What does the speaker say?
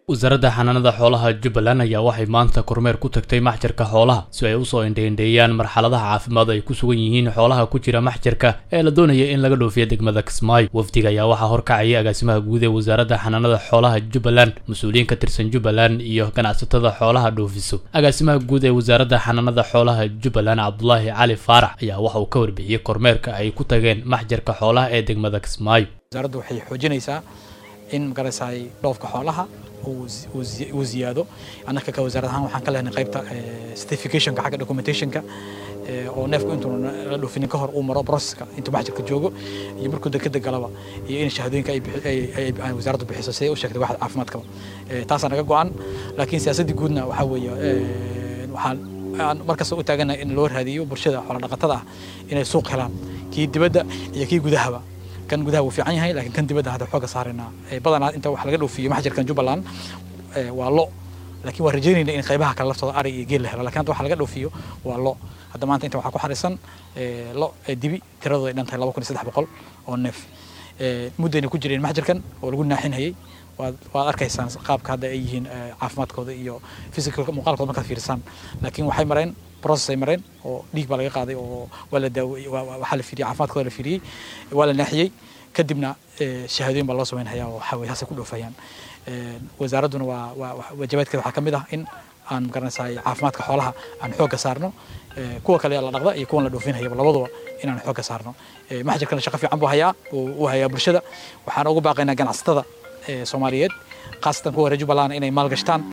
wasaaradda xanaanada xoolaha jubbaland ayaa waxay maanta kormeer ku tagtay maxjarka xoolaha si ay usoo indheindheeyaan marxaladaha caafimaad ay ku sugan yihiin xoolaha ku jira maxjarka ee la doonaya in laga dhoofiya degmada kismaayo wafdiga ayaa waxaa horkacayay agaasimaha guud ee wasaaradda xanaanada xoolaha jubbaland mas-uuliyiin ka tirsan jubbaland iyo ganacsatada xoolaha dhoofiso agaasimaha guud ee wasaaradda xanaanada xoolaha jubbaland cabdulaahi cali faarax ayaa waxa uu ka warbixiyey kormeerka ay ku tageen maxjarka xoolaha ee degmada kismaayo wasaaraddu waxay xoojinaysaa in magaraysaay dhoofka xoolaha uu ziyaado annaka ka wasaarad ahaan waxaan ka lehnay qaybta certificationka xagga documentationka oo neefku intuu la dhoofinin ka hor uu maro processka intuu maxjarka joogo iyo markuu dekeda galaba iyo in shahaadooyinka ay wasaaraddu bixiso siday u sheegtay waxda caafimaadkaba taasaa naga go-an laakiin siyaasaddii guudna waxaa weeye waxaan aan markasta u taagana in loo raadiyo bulshada xoola dhaqatada ah inay suuq helaan kii dibadda iyo kii gudahaba kan gudaha wuu fiican yahay laakiin kan dibadda hadda xooga saaraynaa badanaa inta wax laga dhoofiyo maxjarkan jubbaland waa lo laakiin waan rajaynayna in qaybaha kale laftooda ari iyo geel la helo lakin hadda wax laga dhoofiyo waa lo hadda maanta inta waxaa ku xarisan lo dibi tiradooda ay dhan tahay laba kun iyo saddex boqol oo neef muddayna ku jireen maxjarkan oo lagu naaxinhayay waad waad arkaysaan qaabka hadda ay yihiin caafimaadkooda iyo physicalka muuqaalkooda markaad fiirisaan laakiin waxay mareen process ay mareen oo dhiig baa laga qaaday oo waa la daawey waxaa la fiiriyey caafimaadkooda la fiiriyey waa la naaxiyey kadibna shahaadooyin baa loo samaynhayaa oo waxaa weye haasay ku dhoofayaan wasaaradduna waa waa waajibaadkeeda waxaa ka mid ah in aan magaranaysaay caafimaadka xoolaha aan xoogga saarno kuwa kale la dhaqda iyo kuwan la dhoofinhayaba labaduba inaan xoogga saarno maxjarkana shaqo fiican buu hayaa uu hayaa bulshada waxaan ugu baaqaynaa ganacsatada soomaaliyeed khaasatan kuwa reer jubbaland inay maalgashtaan